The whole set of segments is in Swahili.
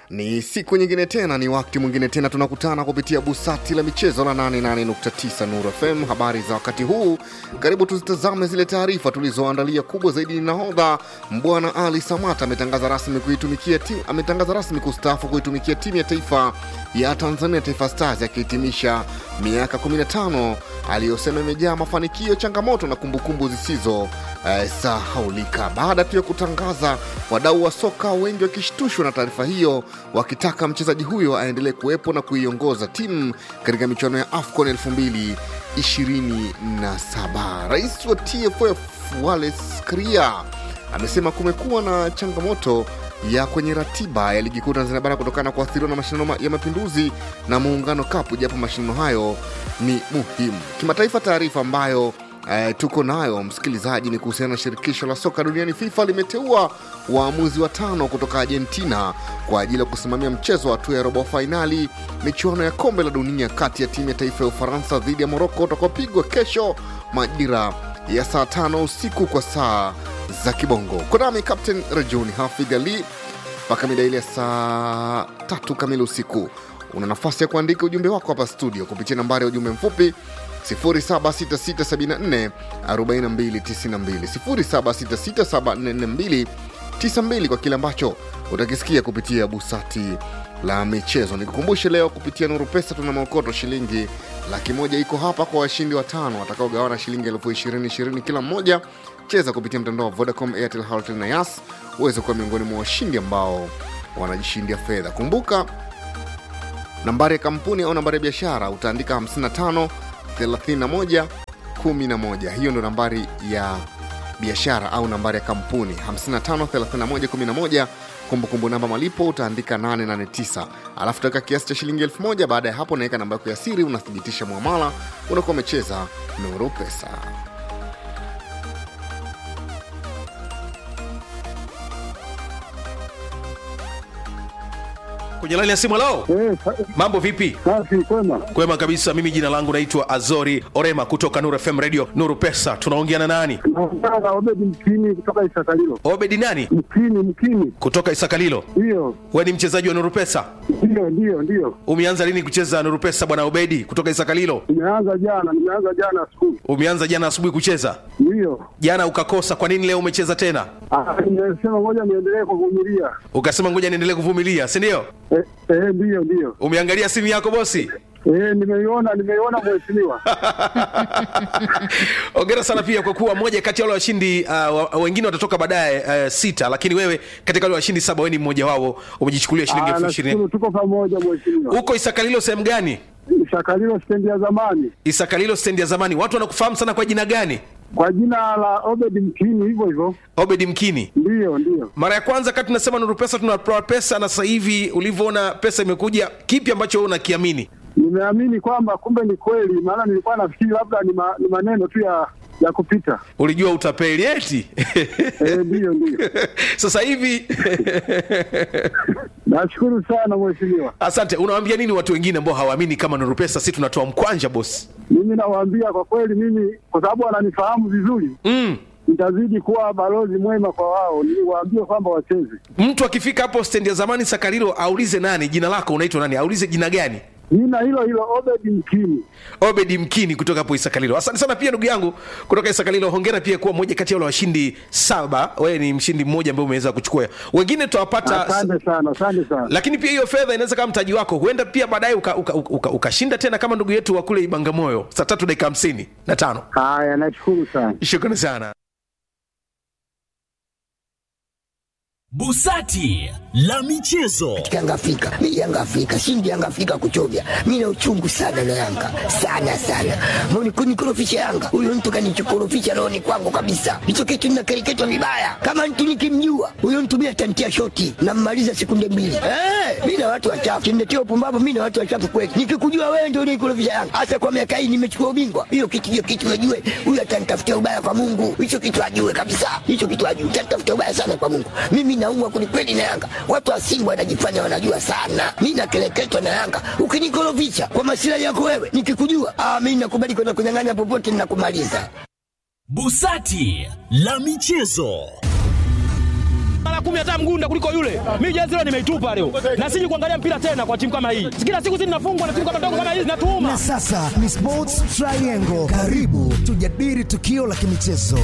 Ni siku nyingine tena, ni wakati mwingine tena, tunakutana kupitia busati la michezo la 88.9 Nuru FM. Habari za wakati huu, karibu tuzitazame zile taarifa tulizoandalia. Kubwa zaidi ni nahodha Mbwana Ali Samata ametangaza rasmi kuitumikia timu, ametangaza rasmi kustaafu kuitumikia timu ya taifa ya Tanzania Taifa Stars, akihitimisha miaka 15 aliyosema imejaa mafanikio, changamoto na kumbukumbu zisizo eh, sahaulika. Baada tu ya kutangaza, wadau wa soka wengi wakishtushwa na taarifa hiyo, wakitaka mchezaji huyo aendelee kuwepo na kuiongoza timu katika michuano ya AFCON 2027. Rais wa TFF Wallace Karia amesema kumekuwa na changamoto ya kwenye ratiba ya ligi kuu Tanzania bara kutokana na kuathiriwa na mashindano ma- ya mapinduzi na muungano kapu, japo mashindano hayo ni muhimu kimataifa. Taarifa ambayo eh, tuko nayo msikilizaji ni kuhusiana na shirikisho la soka duniani FIFA limeteua waamuzi watano kutoka Argentina kwa ajili ya kusimamia mchezo wa hatua ya robo fainali michuano ya kombe la dunia kati ya timu ya taifa ya Ufaransa dhidi ya Moroko utakaopigwa kesho majira ya saa tano usiku kwa saa za kibongo. Konami Captain Rajuni Hafidh Ali mpaka mida ile ya saa tatu kamili usiku. Una nafasi ya kuandika ujumbe wako hapa studio kupitia nambari ya ujumbe mfupi 0766744292 0766744292 kwa kile ambacho utakisikia kupitia busati la michezo. Nikukumbushe leo kupitia Nuru Pesa tuna maokoto shilingi laki moja iko hapa kwa washindi watano watakaogawana shilingi elfu ishirini ishirini kila mmoja. Cheza kupitia mtandao wa Vodacom, Airtel, Halotel na Yas uweze kuwa miongoni mwa washindi ambao wanajishindia fedha. Kumbuka nambari ya kampuni au nambari ya biashara utaandika 55 31 11. Hiyo ndo nambari ya biashara au nambari ya kampuni 55 31 11. Kumbukumbu namba malipo utaandika 889, alafu utaweka kiasi cha shilingi 1000. Baada ya hapo unaweka namba yako ya siri, unathibitisha mwamala, unakuwa umecheza Nuru Pesa. kwenye laini ya simu lao Eh, sa- mambo vipi safi kwema. kwema kabisa mimi jina langu naitwa azori orema kutoka nuru fm radio nuru pesa tunaongea na nani Naongea na Obedi Mkini kutoka Isakalilo. obedi nani Mkini, Mkini, kutoka isakalilo ndiyo we ni mchezaji wa nuru pesa ndiyo ndiyo ndiyo. umeanza lini kucheza nuru pesa bwana obedi kutoka isakalilo Nimeanza jana, nimeanza jana asubuhi, umeanza jana asubuhi kucheza ndiyo. jana ukakosa kwa nini leo umecheza tena Ah, Nimesema ngoja niendelee kuvumilia. ukasema ngoja niendelee kuvumilia si ndio Eh, eh, ndiyo ndiyo. umeangalia simu yako bosi Eh, nimeiona nimeiona mheshimiwa. ongera sana pia kwa kuwa moja kati ya wale washindi uh, wa- wengine watatoka baadaye uh, sita lakini wewe katika wale washindi saba wewe ni mmoja wao umejichukulia shilingi Ah, elfu ishirini nashukuru tuko pamoja mheshimiwa. huko isakalilo sehemu gani Isakalilo stendi ya zamani isakalilo stendi ya zamani watu wanakufahamu sana kwa jina gani kwa jina la Obedi Mkini, hivyo hivyo. obedi mkini Ndiyo ndiyo. mara ya kwanza kati tunasema nuru pesa tunatoa pesa na sasa hivi ulivyoona pesa imekuja kipi ambacho wewe unakiamini Nimeamini kwamba kumbe ni kweli, maana nilikuwa nafikiri labda ni, ma, ni maneno tu ya ya kupita. ulijua utapeli eti Eh, ndiyo ndiyo. sasa hivi Nashukuru sana mheshimiwa. asante unawaambia nini watu wengine ambao hawaamini kama nuru pesa si tunatoa mkwanja bosi Mimi nawaambia kwa kweli, mimi kwa sababu wananifahamu vizuri, mm. nitazidi kuwa balozi mwema kwa wao, niwaambie kwamba wacheze. mtu akifika hapo stendi ya zamani sakarilo aulize nani jina lako unaitwa nani aulize jina gani Jina hilo hilo Obedi Mkini. obedi mkini kutoka hapo isakalilo asante sana pia ndugu yangu kutoka isakalilo hongera pia kuwa moja kati ya wale washindi saba wewe ni mshindi mmoja ambaye umeweza kuchukua wengine tutawapata Asante sana, asante sana. lakini pia hiyo fedha inaweza kama mtaji wako huenda pia baadaye ukashinda uka, uka, uka, ukashinda tena kama ndugu yetu wa kule ibangamoyo saa tatu dakika hamsini na tano Haya, nashukuru sana. shukrani sana Busati la michezo. Yanga Afrika, mi Yanga Afrika, shindi Yanga Afrika kuchovya. Mi na uchungu sana na Yanga, sana sana. Mbona kunikorofisha Yanga? Huyo mtu kanichokorofisha rohoni kwangu kabisa. Hicho kitu ninakereketwa vibaya. Kama mtu nikimjua, huyo mtu mimi atantia shoti na mmaliza sekunde mbili. Eh, mi na watu wachafu. Kimletea upumbavu, mi na watu wachafu kweli. Nikikujua wewe ndio unikorofisha Yanga. Hasa kwa miaka hii nimechukua ubingwa. Hiyo kitu hiyo kitu najue. Huyo atanitafutia ubaya kwa Mungu. Hicho kitu ajue kabisa. Hicho kitu ajue. Atanitafutia ubaya sana kwa Mungu. Mimi naumwa kwelikweli na Yanga. Watu wa Simba wanajifanya wanajua sana. Mi nakeleketwa na Yanga. Ukinikorofisha kwa masilahi yako wewe, nikikujua, ah, mi nakubali kwenda kunyang'anya popote, ninakumaliza. Busati la michezo. mara mara kumi hata mgunda kuliko yule. Mimi jezi leo nimeitupa leo, na siji kuangalia mpira tena kwa timu kama hii. Kila siku zinafungwa na timu kama ndogo kama hizi zinatuuma. Na sasa ni Sports Triangle. Karibu tujadili tukio la kimichezo.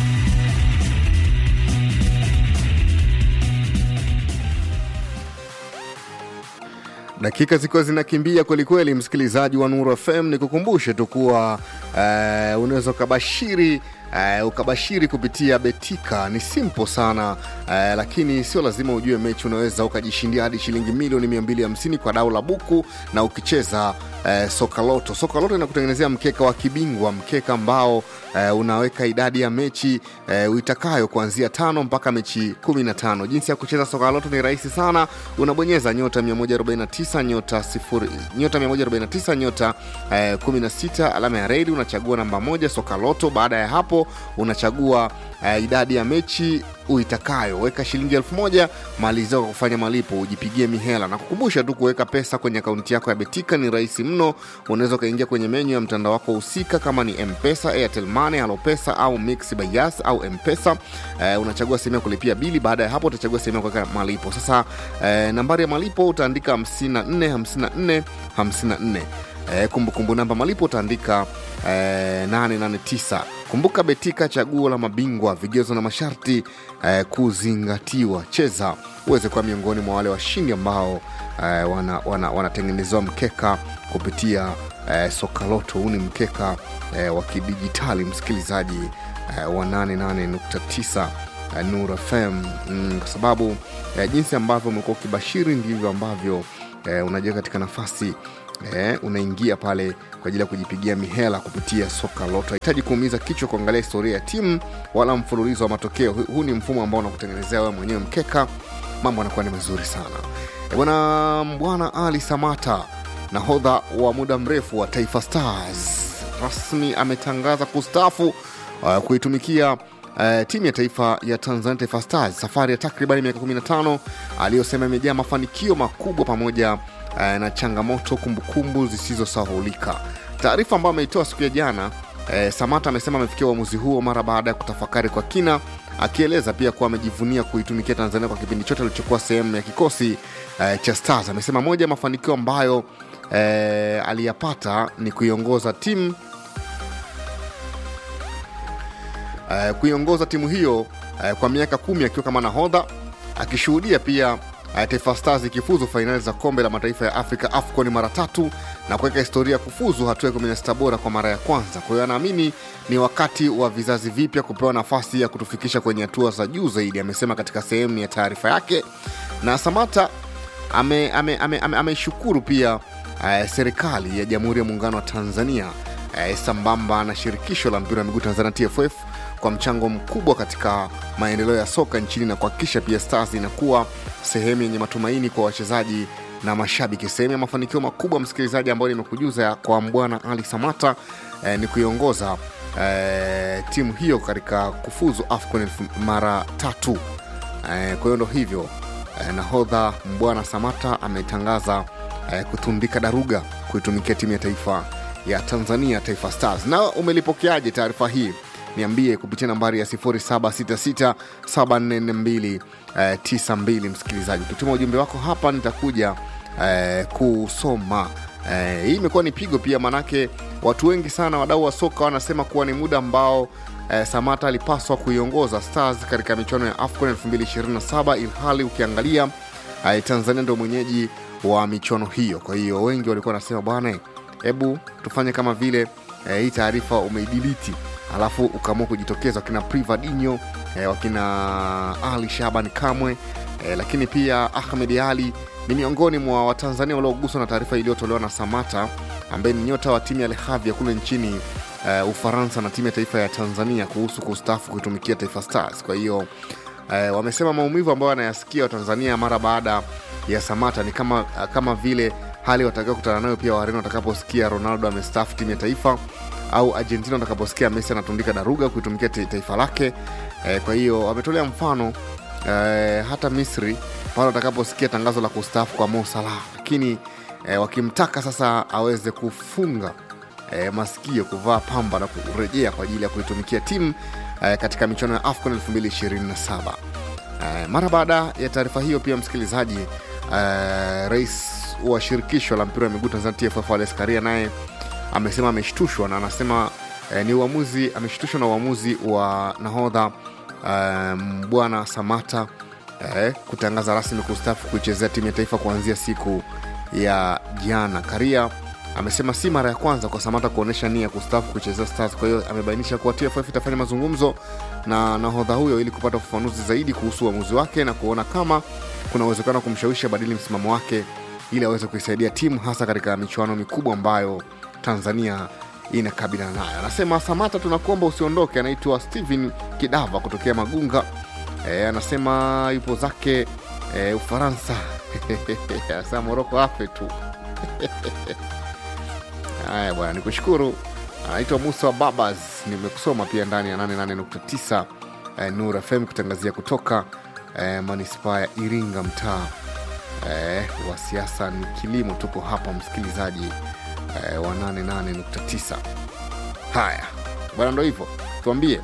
dakika zikiwa zinakimbia kwelikweli msikilizaji wa nuru fm ni kukumbushe tu kuwa uh, unaweza ukabashiri uh, ukabashiri kupitia betika ni simple sana uh, lakini sio lazima ujue mechi unaweza ukajishindia hadi shilingi milioni 250 kwa dau la buku na ukicheza uh, sokaloto sokaloto inakutengenezea mkeka wa kibingwa mkeka ambao uh, unaweka idadi ya mechi uh, uitakayo kuanzia tano mpaka mechi 15 jinsi ya kucheza sokaloto ni rahisi sana unabonyeza nyota 149 nyota sifuri, nyota 149 nyota eh, 16 alama ya redi unachagua namba moja sokaloto baada ya hapo unachagua eh, idadi ya mechi uitakayo weka shilingi elfu moja malizia kwa kufanya malipo ujipigie mihela na kukumbusha tu kuweka pesa kwenye akaunti yako ya betika ni rahisi mno unaweza ukaingia kwenye menyu ya mtandao wako husika kama ni mpesa airtel money alopesa au mix by Yas au mpesa eh, unachagua sehemu ya kulipia bili baada ya hapo utachagua sehemu ya kuweka malipo sasa eh, nambari ya malipo utaandika 54 54 54 eh, kumbukumbu namba malipo utaandika eh, 889 kumbuka betika chaguo la mabingwa vigezo na masharti eh, kuzingatiwa cheza uweze kuwa miongoni mwa wale washindi ambao eh, wanatengenezewa wana, wana mkeka kupitia eh, sokaloto huu ni mkeka eh, wa kidijitali msikilizaji eh, wa 88.9 eh, nur fm mm, kwa sababu eh, jinsi ambavyo umekuwa ukibashiri ndivyo ambavyo eh, unajiweka katika nafasi eh, unaingia pale kwa ajili ya kujipigia mihela kupitia soka loto hahitaji kuumiza kichwa kuangalia historia ya timu wala mfululizo wa matokeo Hu- huu ni mfumo ambao unakutengenezea wewe mwenyewe mkeka mambo anakuwa ni mazuri sana Eh, bwana bwana ali samata nahodha wa muda mrefu wa taifa stars rasmi ametangaza kustaafu uh, kuitumikia uh, timu ya taifa ya tanzania taifa stars safari ya takriban miaka 15 aliyosema imejaa mafanikio makubwa pamoja uh, na changamoto kumbukumbu zisizosahulika taarifa ambayo ameitoa siku ya jana eh, samata amesema amefikia uamuzi huo mara baada ya kutafakari kwa kina akieleza pia kuwa amejivunia kuitumikia tanzania kwa kipindi chote alichokuwa sehemu ya kikosi eh, cha stars amesema moja ya mafanikio ambayo eh, aliyapata ni kuiongoza timu eh, kuiongoza timu hiyo eh, kwa miaka kumi akiwa kama nahodha akishuhudia pia eh, taifa stars ikifuzu fainali za kombe la mataifa ya afrika afcon mara tatu na kuweka historia ya kufuzu hatua ya 16 bora kwa mara ya kwanza kwa hiyo anaamini ni wakati wa vizazi vipya kupewa nafasi ya kutufikisha kwenye hatua za juu zaidi amesema katika sehemu ya taarifa yake na samata ameishukuru ame, ame, ame, ameishukuru pia uh, serikali ya jamhuri ya muungano wa tanzania uh, sambamba na shirikisho la mpira wa miguu tanzania tff kwa mchango mkubwa katika maendeleo ya soka nchini na kuhakikisha pia stars inakuwa sehemu yenye matumaini kwa wachezaji na mashabiki sehemu ya mafanikio makubwa msikilizaji ambayo nimekujuza kwa mbwana ali samata eh, ni kuiongoza eh, timu hiyo katika kufuzu afcon elfu- mara tatu eh, kwa hiyo ndo hivyo eh, nahodha mbwana samata ametangaza eh, kutundika daruga kuitumikia timu ya taifa ya tanzania taifa stars na umelipokeaje taarifa hii niambie kupitia nambari ya 766744292 msikilizaji ukituma ujumbe wako hapa nitakuja eh, kusoma eh, hii imekuwa ni pigo pia manake watu wengi sana wadau wa soka wanasema kuwa ni muda ambao eh, samata alipaswa kuiongoza stars katika michuano ya afcon 227 ilhali ukiangalia eh, tanzania ndo mwenyeji wa michuano hiyo kwa hiyo wengi walikuwa wanasema bwana hebu tufanye kama vile eh, hii taarifa umeidiliti alafu ukaamua kujitokeza wakina privadinho eh, wakina ali shaban kamwe eh, lakini pia ahmed ali ni miongoni mwa watanzania walioguswa na taarifa iliyotolewa na samata ambaye ni nyota wa timu ya lehavia kule nchini uh, ufaransa na timu ya taifa ya tanzania kuhusu kustaafu kuitumikia taifa stars kwa hiyo uh, wamesema maumivu ambayo wanayasikia watanzania mara baada ya samata ni kama, uh, kama vile hali watakaokutana nayo pia wareno watakaposikia ronaldo amestaafu timu ya taifa au argentina watakaposikia messi anatundika daruga kuitumikia ta- taifa lake eh, kwa hiyo wametolea mfano eh, hata misri pale watakaposikia tangazo la kustaafu kwa mo salah lakini eh, wakimtaka sasa aweze kufunga eh, masikio kuvaa pamba na kurejea kwa ajili ya kuitumikia timu eh, katika michuano ya afcon 227 Eh, mara baada ya taarifa hiyo pia msikilizaji, eh, rais wa shirikisho la mpira wa miguu Tanzania TFF Wallace Karia naye amesema ameshtushwa na anasema eh, ni uamuzi ameshtushwa na uamuzi wa nahodha eh, bwana Samata eh, kutangaza rasmi kustaafu kuichezea timu ya taifa kuanzia siku ya jana. Karia amesema si mara ya kwanza kwa Samata kuonyesha nia ya kustaafu kuchezea Stars. Kwa hiyo amebainisha kuwa TFF itafanya mazungumzo na nahodha huyo ili kupata ufafanuzi zaidi kuhusu uamuzi wake na kuona kama kuna uwezekano wa kumshawishi abadili msimamo wake ili aweze kuisaidia timu hasa katika michuano mikubwa ambayo Tanzania inakabiliana nayo. Anasema Samata, tunakuomba usiondoke. Anaitwa Steven Kidava kutokea Magunga. E, anasema yupo zake e, Ufaransa. Anasema Moroko afe tu. Haya bwana, nikushukuru. Anaitwa Musa Babas, nimekusoma pia ndani ya 88.9 eh, Nur FM kutangazia kutoka eh, manispaa ya Iringa, mtaa eh, wa siasa ni kilimo. Tuko hapa msikilizaji eh, wa 88.9. Haya bwana, ndo hivyo, tuambie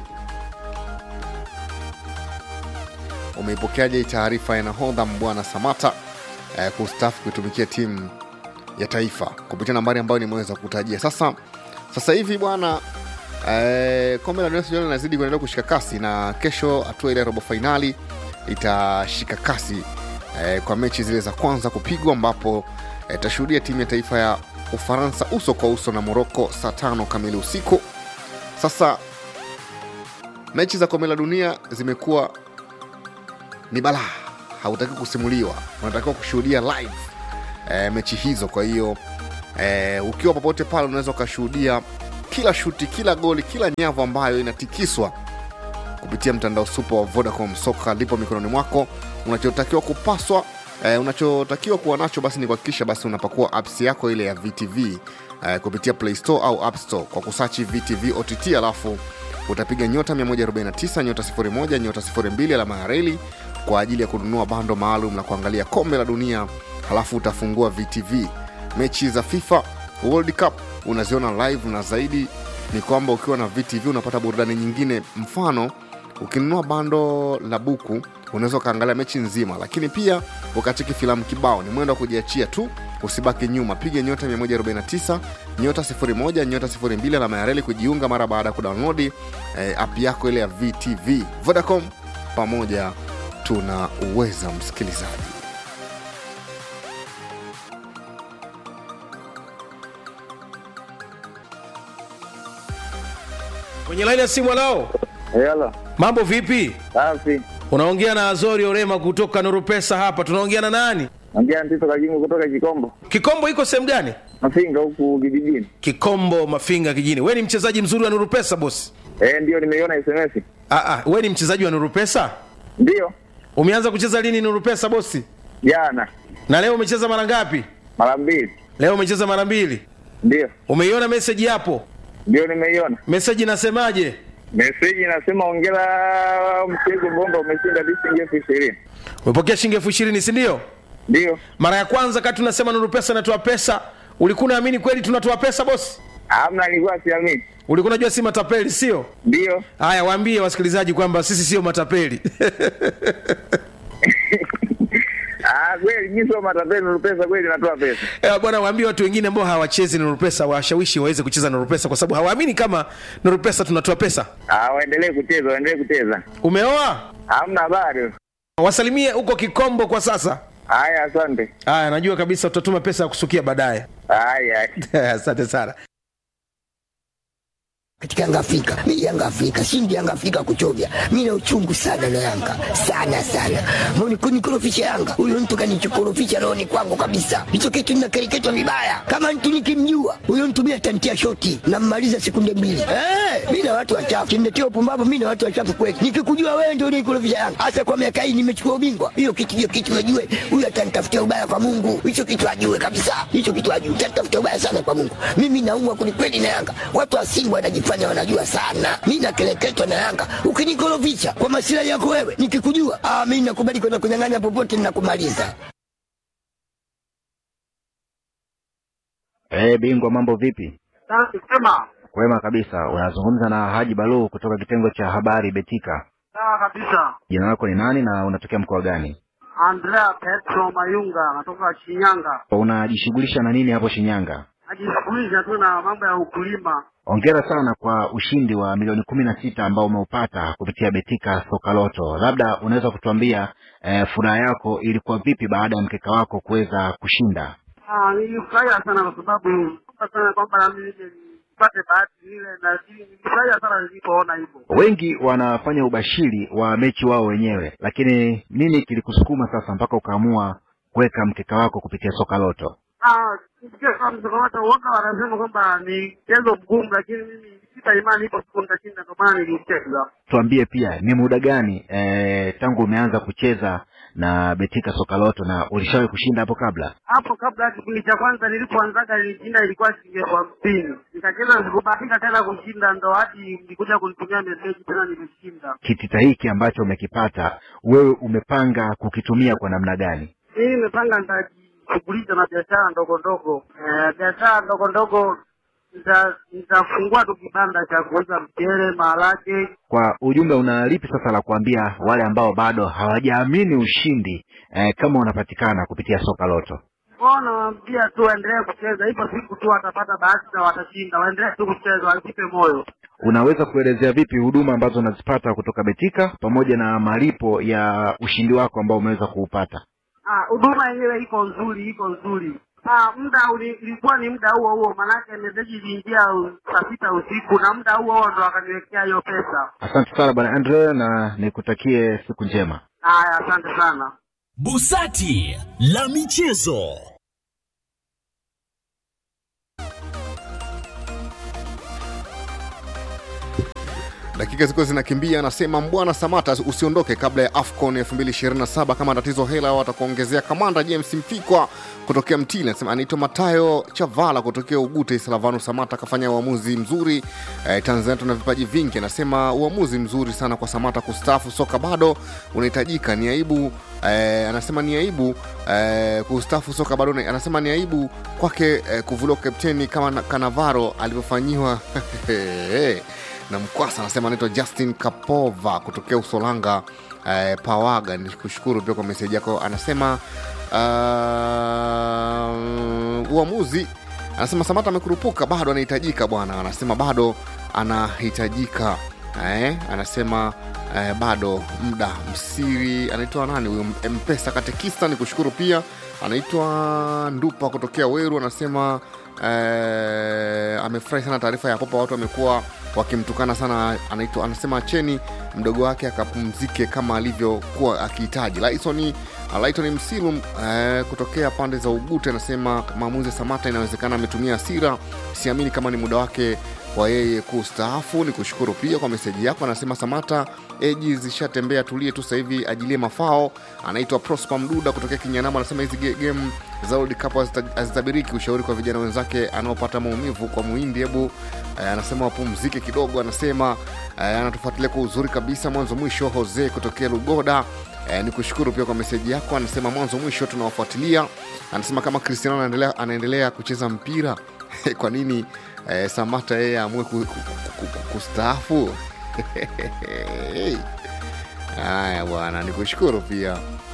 umeipokeaje hii taarifa ya nahodha Mbwana Samata eh, kustaafu kuitumikia timu ya taifa kupitia nambari ambayo nimeweza kutajia sasa sasa hivi bwana eh, kombe la dunia sijui linazidi kuendelea kushika kasi na kesho hatua ile ya robo fainali itashika kasi eh, kwa mechi zile za kwanza kupigwa ambapo eh, itashuhudia timu ya taifa ya ufaransa uso kwa uso na moroko saa tano kamili usiku sasa mechi za kombe la dunia zimekuwa ni balaa hautaki kusimuliwa unatakiwa kushuhudia live e, mechi hizo kwa hiyo e, ukiwa popote pale unaweza ukashuhudia kila shuti kila goli kila nyavu ambayo inatikiswa kupitia mtandao supa wa vodacom soka lipo mikononi mwako unachotakiwa kupaswa e, unachotakiwa kuwa nacho basi ni kuhakikisha basi unapakua apps yako ile ya vtv e, kupitia play store au app store kwa kusachi vtv ott alafu utapiga nyota 149 nyota 01 nyota 02 alama ya reli kwa ajili ya kununua bando maalum la kuangalia kombe la dunia halafu utafungua vtv mechi za fifa world cup unaziona live na zaidi ni kwamba ukiwa na vtv unapata burudani nyingine mfano ukinunua bando la buku unaweza ukaangalia mechi nzima lakini pia ukacheki filamu kibao ni mwendo wa kujiachia tu usibaki nyuma piga nyota 149 nyota 01 nyota 02 alama ya reli kujiunga mara baada ya kudownloadi eh, app yako ile ya vtv vodacom pamoja tuna uweza msikilizaji kwenye laini ya simu alao Hello. mambo vipi Safi. unaongea na azori orema kutoka nurupesa hapa tunaongea na nani Ongea Ntito Kajungu kutoka Kikombo. kikombo iko sehemu gani Mafinga huku kijijini. kikombo mafinga kijini we ni mchezaji mzuri wa nurupesa bosi Eh, ndio nimeiona SMS. ah, ah, we ni mchezaji wa nurupesa Ndio. umeanza kucheza lini nurupesa bosi Jana. na leo umecheza mara ngapi Mara mbili. leo umecheza mara mbili Ndio. umeiona meseji hapo Ndio nimeiona. meseji inasemaje Meseji inasema ongera mchezo bomba umeshinda shilingi elfu ishirini. umepokea shilingi elfu ishirini sindio Ndio. mara ya kwanza kati tunasema nuru pesa inatoa pesa ulikuwa unaamini kweli tunatoa pesa bosi Hamna nilikuwa siamini. ulikuwa unajua si matapeli sio Ndio. haya waambie wasikilizaji kwamba sisi sio matapeli Ah, kweli mimi sio matapeli nuru pesa kweli natoa pesa. Eh, bwana waambie watu wengine ambao hawachezi nuru pesa washawishi waweze kucheza nuru pesa kwa sababu hawaamini kama nuru pesa tunatoa pesa Ah, waendelee kucheza, waendelee kucheza. umeoa Hamna habari. wasalimie huko kikombo kwa sasa Haya, asante. haya najua kabisa utatuma pesa ya kusukia baadaye Haya. asante sana katika Yanga Afrika. Mimi Yanga Afrika, shindi Yanga Afrika kuchovya. Mimi na uchungu sana na Yanga. Sana sana. Mbona kunikorofisha Yanga? Huyo mtu kanichokorofisha rohoni kwangu kabisa. Hicho kitu ninakereketwa vibaya. Kama mtu nikimjua, huyo mtu mimi atantia shoti na mmaliza sekunde mbili. Eh, mimi na watu wachafu. Kimletea upumbavu mimi na watu wachafu kweli. Nikikujua wewe ndio unikorofisha Yanga. Hasa kwa miaka hii nimechukua ubingwa. Hiyo kitu hiyo kitu najue. Huyo atanitafutia ubaya kwa Mungu. Hicho kitu ajue kabisa. Hicho kitu ajue. Atanitafutia ubaya sana kwa Mungu. Mimi naumwa kwelikweli na Yanga. Watu wa Simba wanajifanya wanajua sana. Mimi nakeleketwa na Yanga. Ukinikorofisha kwa masilahi yako wewe, nikikujua, ah, mimi nakubali kwenda kunyang'anya popote ninakumaliza. Eh, bingwa mambo vipi? Safi sema. Kwema kabisa. Unazungumza na Haji Balu kutoka kitengo cha habari Betika. Sawa kabisa. Jina lako ni nani na unatokea mkoa gani? Andrea Petro Mayunga anatoka Shinyanga. Unajishughulisha na nini hapo Shinyanga? Najishughulisha tu na mambo ya ukulima. Hongera sana kwa ushindi wa milioni kumi na sita ambao umeupata kupitia Betika Soka Loto. Labda unaweza kutuambia eh, furaha yako ilikuwa vipi baada ya mkeka wako kuweza kushinda? Ah, nilifurahia sana kwa sababu naomba sana kwamba na mimi nije nipate bahati ile na nilifurahia sana nilipoona hivyo. Wengi wanafanya ubashiri wa mechi wao wenyewe, lakini nini kilikusukuma sasa mpaka ukaamua kuweka mkeka wako kupitia Soka Loto? Ah, nisikia kama msokomato uoga wanasema kwamba ni mchezo mgumu, lakini mimi sita imani ipo siku nitashinda, ndio maana nilicheza. Tuambie pia ni muda gani eh, tangu umeanza kucheza na Betika Soka Loto na ulishawahi kushinda hapo kabla? Hapo kabla ya kipindi cha kwanza nilipoanzaga nilishinda ilikuwa shilingi elfu hamsini. Nikacheza sikubahatika tena kushinda, ndo hadi nilikuja kunitumia meseji tena nimeshinda. Kitita hiki ambacho umekipata wewe umepanga kukitumia kwa namna gani? Mimi nimepanga nitajishughulisha na biashara ndogo ndogo, eh, biashara ndogo ndogo nita- nitafungua tu kibanda cha kuuza mchele, maharage. Kwa ujumbe, una lipi sasa la kuambia wale ambao bado hawajaamini ushindi eh, kama unapatikana kupitia Soka Loto? Kwao nawaambia tu waendelee kucheza, ipo siku tu watapata bahati na watashinda. Waendelee tu kucheza, wasipe moyo. Unaweza kuelezea vipi huduma ambazo unazipata kutoka Betika pamoja na malipo ya ushindi wako ambao umeweza kuupata? Ah, huduma yenyewe iko nzuri, iko nzuri. Ah, muda uli- ilikuwa ni muda huo huo, manake meseji iliingia u- saa sita usiku na muda huo huo ndo wakaniwekea hiyo pesa. Asante sana bwana Andre, na nikutakie siku njema. Haya, asante sana. Busati la michezo. dakika zilikuwa zinakimbia anasema mbwana samata usiondoke kabla ya afcon 2027 kama tatizo hela watakuongezea kamanda james mfikwa kutokea mtili anasema anaitwa matayo chavala kutokea ugute salavano samata akafanya uamuzi mzuri eh, tanzania tuna vipaji vingi anasema uamuzi mzuri sana kwa samata kustaafu soka bado unahitajika ni aibu eh, anasema ni aibu eh, kustaafu soka bado una- anasema ni aibu kwake eh, kuvuliwa kapteni kama na- kanavaro alivyofanyiwa na mkwasa anasema anaitwa justin kapova kutokea usolanga eh, pawaga ni kushukuru pia kwa meseji yako anasema uh, uamuzi anasema samata amekurupuka bado anahitajika bwana anasema bado anahitajika eh, anasema eh, bado muda msiri anaitwa nani huyo mpesa katekista ni kushukuru pia anaitwa ndupa kutokea weru anasema eh, amefurahi sana taarifa ya popa watu wamekuwa wakimtukana sana anaitwa anasema acheni mdogo wake akapumzike kama alivyokuwa akihitaji laisoni Laiton Msilum eh, kutokea pande za Ugute anasema maamuzi ya Samata inawezekana ametumia hasira, siamini kama ni muda wake wa yeye kustaafu. Ni kushukuru pia kwa meseji yako. Anasema Samata eji zishatembea, tulie tu sasa hivi ajilie mafao. Anaitwa Prosper Mduda kutokea Kinyanama, anasema hizi ge- game za World Cup hazita- hazitabiriki. Ushauri kwa vijana wenzake anaopata maumivu kwa Muhindi, hebu eh, anasema wapumzike kidogo. Anasema eh, anatufuatilia kwa uzuri kabisa mwanzo mwisho. Jose kutokea Lugoda Eh, ni kushukuru pia kwa meseji yako. Anasema mwanzo mwisho tunawafuatilia. Anasema kama Cristiano anaendelea, anaendelea kucheza mpira kwa nini eh, Samata yeye amue ku, ku, ku, ku, kustaafu? Haya bwana, ni kushukuru pia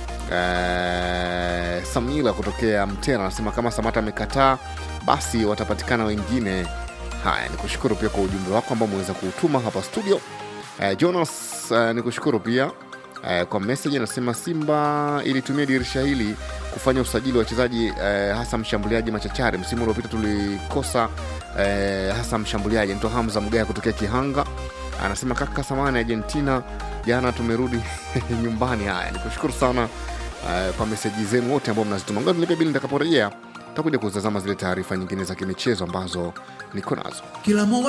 eh, Samila kutokea Mtera anasema kama Samata amekataa basi watapatikana wengine. Haya, ni kushukuru pia kwa ujumbe wako ambao umeweza kuutuma hapa studio. Eh, Jonas eh, ni kushukuru pia eh, kwa message anasema Simba ilitumia dirisha hili kufanya usajili wa wachezaji eh, hasa mshambuliaji machachari. Msimu uliopita tulikosa eh, hasa mshambuliaji anaitwa Hamza Mgaya kutokea Kihanga. Anasema kaka samani Argentina, jana tumerudi nyumbani. Haya, nikushukuru sana eh, kwa meseji zenu wote ambao mnazituma. Ngoja nilipe bili nitakaporejea takuja kutazama zile taarifa nyingine za kimichezo ambazo niko nazo. Kila